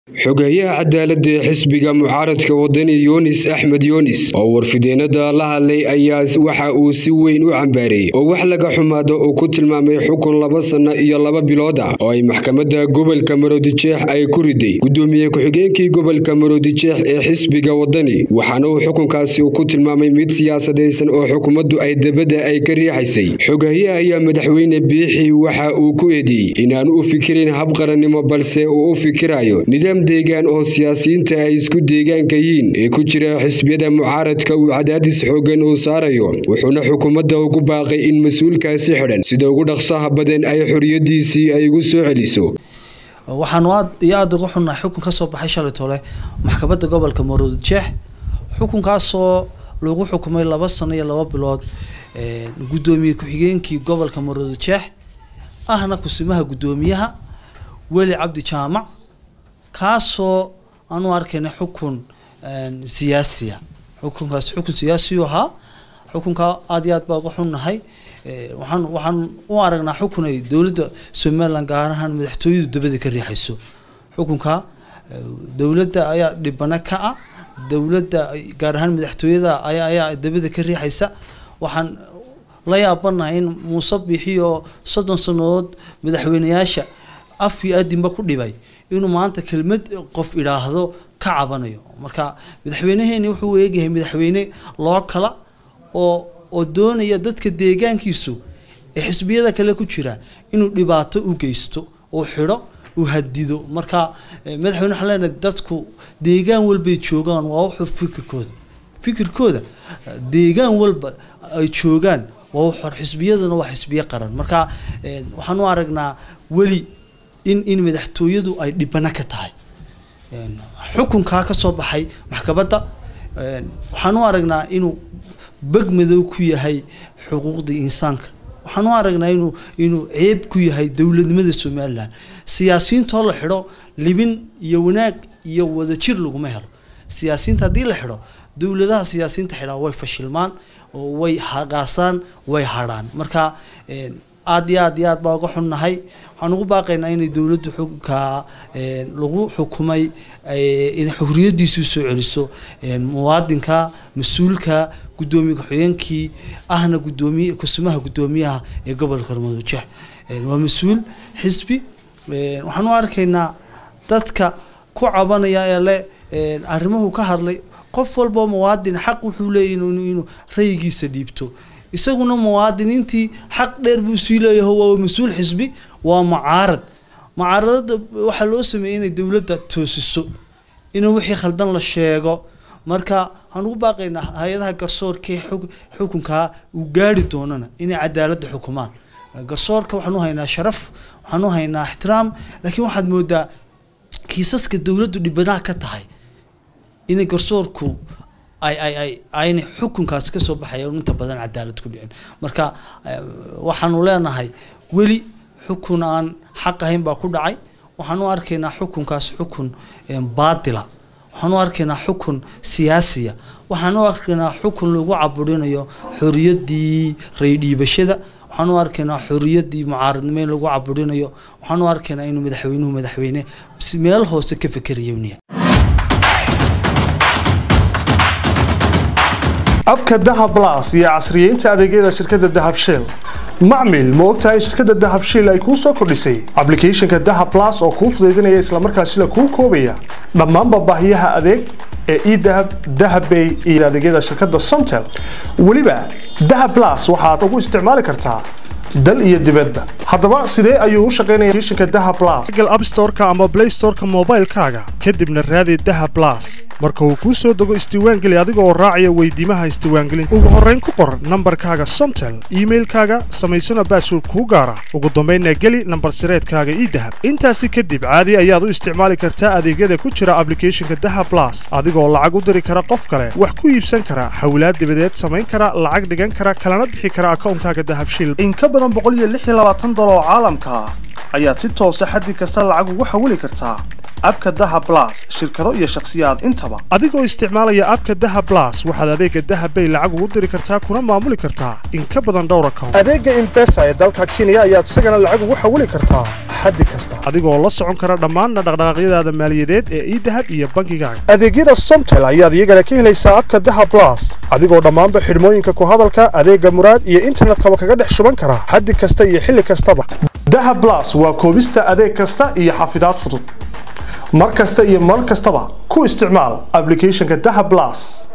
xogeeyaha cadaaladda ee xisbiga mucaaradka wadani yunis axmed yunis oo warfideenada la hadlay ayaa waxa uu si weyn u cambaareeyey oo wax laga xumaado uu ku tilmaamay xukun laba sanno iyo laba bilood ah oo ay maxkamadda gobolka maroodijeex ay ku riday gudoomiye ku-xigeenkii gobolka maroodijeex ee xisbiga wadani waxaana uu xukunkaasi ku tilmaamay mid siyaasadaysan oo xukuumaddu ay dabadda ay ka riixaysay xogeeyaha ayaa madaxweyne biixi waxa uu ku eedeeyey inaanu u fikirin habqarannimo balse uu u fikirayo nidaam deegaan oo siyaasiyiinta ay isku deegaanka yihiin ee ku jira xisbiyada mucaaradka uu cadaadis xoogan uu saarayo wuxuuna xukuumadda ugu baaqay in mas-uulkaasi xidhan sida ugu dhaqsaha badan ay xoriyadiisii ay ugu soo celiso waxaanu aad iyo aada uga xunnahay xukun ka soo baxay shalay tole maxkamadda gobolka maroodijeex xukunkaasoo lagu xukumay laba sano iyo laba bilood guddoomiye ku-xigeenkii gobolka maroodijeex ahna kusimaha guddoomiyaha weli cabdi jaamac kaasoo aan u arkayna xukun siyaasiya xukunkaas xukun siyaasiyu ahaa xukunka aada iyo aad baa uga xunnahay waxaan waxaan u aragnaa xukun ay dowladda somaliland gaar ahaan madaxtooyadu dabada ka riixayso xukunka dowladda ayaa dhibana ka ah dowladda gaar ahaan madaxtooyada ayaa ayaa dabada ka riixaysa waxaan la yaabanahay in muuse bixi oo soddon sannadood madaxweyneyaasha af iyo adinba ku dhibay inuu maanta kelmad qof idhaahdo ka cabanayo marka madaxweyneheeni wuxuu eegyahay madaxweyne loo kala oo oo doonaya dadka deegaankiisu ee xisbiyada kale ku jira inuu dhibaato u geysto uu xidho uu hadido marka madaxweyne waxaan leenahay dadku deegaan walbay joogaan waa wuxuu fikirkooda fikirkooda deegaan walba ay joogaan waa wuxor xisbiyaduna waa xisbiyo qaran marka waxaan u aragnaa weli in in madaxtooyadu ay dhibana ka tahay xukunkaa ka soo baxay maxkamadda waxaan u aragnaa inuu beg madow ku yahay xuquuqdii insaanka waxaan u aragnaa inuu inuu ceeb ku yahay dowladnimada somalilan siyaasiyiintoo la xidho libin iyo wanaag iyo wadajir laguma helo siyaasiyiinta haddii la xidho dowladaha siyaasiyiinta xidhaa way fashilmaan oo way hagaasaan way hadhaan marka aad iyo aad iyo aad baa uga xunnahay waxaan ugu baaqaynaa inay dowladdu xukunka lagu xukumay inay xuriyadiisu soo celiso muwaadinka mas-uulka guddoomiye ku-xigeenkii ahna gudoomiye kusimaha guddoomiyaha ee gobolka madojeex waa mas-uul xisbi waxaan u arkaynaa dadka ku cabanaya ee le arrimuhu ka hadlay qof walbao muwaadin xaq wuxuu leeyahy inuu rayigiisa dhiibto isaguna muwaadiniintii xaq dheer buu sii leeyahay waa mas-uul xisbi waa mucaarad mucaaradada waxaa loo sameeyey inay dowladda toosiso in wixii khaldan la sheego marka waxaan ugu baaqaynaa hay-adaha garsoorka ee xukunkaa uu gaari doonana inay cadaaladda xukumaan garsoorka waxaan u haynaa sharaf waxaan u haynaa ixtiraam laakiin waxaad moodaa kiisaska dowladdu dhibanaha ka tahay inay garsoorku ay ay ay aynay xukunkaas kasoo baxaya inta badan cadaalad ku dhicin marka waxaanu leenahay weli xukun aan xaq ahayn baa ku dhacay waxaan u arkaynaa xukunkaas xukun baatila waxaan u arkaynaa xukun siyaasiya waxaan u arkaynaa xukun lagu caburinayo xoriyadii raydhiibashada waxaan u arkaynaa xoriyadii mucaaradnimo in lagu caburinayo waxaan u arkaynaa inuu madaxweynuhu madaxweyne meel hoose ka fekerayoniya abka dahab las iyo casriyeynta adeegyada shirkadda dahab shell macmil ma ogtahay shirkadda dahab shell ay kuu soo kordhisay ablicathonka dahab las oo kuu fudaydinaya islamarkaasila kuu koobaya dhammaanba baahiyaha adeeg ee edahab dahabbay iyo adeegyada shirkadda somtel weliba dahab las waxaad ugu isticmaali kartaa dal iyo dibadba haddaba sidee ayuu u shaqaynaya applicationka dahab plus google app store-ka ama play store-ka moobaylkaaga kadibna raadi dahab plus marka uu kuu soo dego isdiiwaangeli adiga oo raacaya weydiimaha isdiiwaangelinta ugu horrayn ku qor nambarkaaga somtel iimailkaaga samaysana baasword kuu gaara ugu dambaynna geli nambar sireedkaaga ii dahab intaasi kadib caadi ayaad u isticmaali kartaa adeegyada ku jira ablicathonka dahab plus adigoo lacag u diri kara qof kale wax ku iibsan kara hawlaad dibadeed samayn kara lacag dhigan kara kalana bixi kara akawnkaaga dahabshil oo caalamka ah ayaad si toosa xaddi kasta lacag ugu xawili kartaa abka daha blas shirkado iyo shakhsiyaad intaba adigoo isticmaalaya abka daha blas waxaad adeega dahabbay lacag ugu diri kartaa kuna maamuli kartaa in ka badan dhowr account adeega imbesa ee dalka kenya ayaad isagana lacag ugu xawili kartaa xaddi kasta adigoo la socon kara dhammaanna dhaqdhaqaaqyadaada maaliyadeed ee idahab iyo bangigaaga adeegyada somtel ayaad iyagana ka helaysaa abka daha blas adigoo dhammaanba xidhmooyinka ku hadalka adeega muraad iyo internetkaba kaga dhex shuban kara xaddi kasta iyo xilli kastaba daha blas waa koobista adeeg kasta iyo xafidaad fudud mar kasta iyo mar kastaba ku isticmaal applicationka daha blas